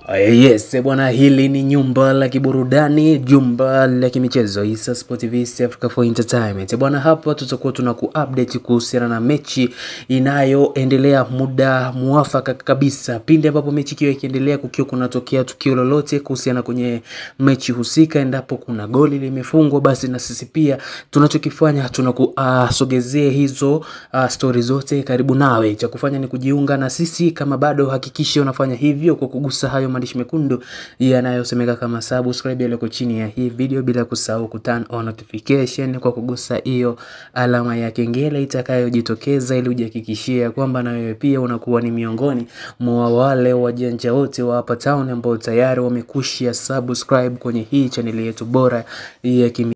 Yes, bwana, hili ni nyumba la kiburudani, jumba la kimichezo Issa Sport TV East Africa for Entertainment. Bwana, hapa tutakuwa tuna kuupdate kuhusiana na mechi inayoendelea muda muafaka kabisa, pindi ambapo mechi ikiwa ikiendelea, kukiwa kunatokea tukio lolote kuhusiana kwenye mechi husika, endapo kuna goli limefungwa, basi na sisi pia tunachokifanya tunakusogezea uh, hizo uh, stori zote karibu nawe. Cha kufanya ni kujiunga na sisi, kama bado hakikisha unafanya hivyo kwa kugusa hayo maandishi mekundu yanayosemeka kama subscribe yaliyoko chini ya hii video, bila kusahau ku turn on notification kwa kugusa hiyo alama ya kengele itakayojitokeza, ili ujihakikishie kwamba na wewe pia unakuwa ni miongoni mwa wale wajanja wote wa hapa town ambao tayari wamekushia subscribe kwenye hii chaneli yetu bora ya kimi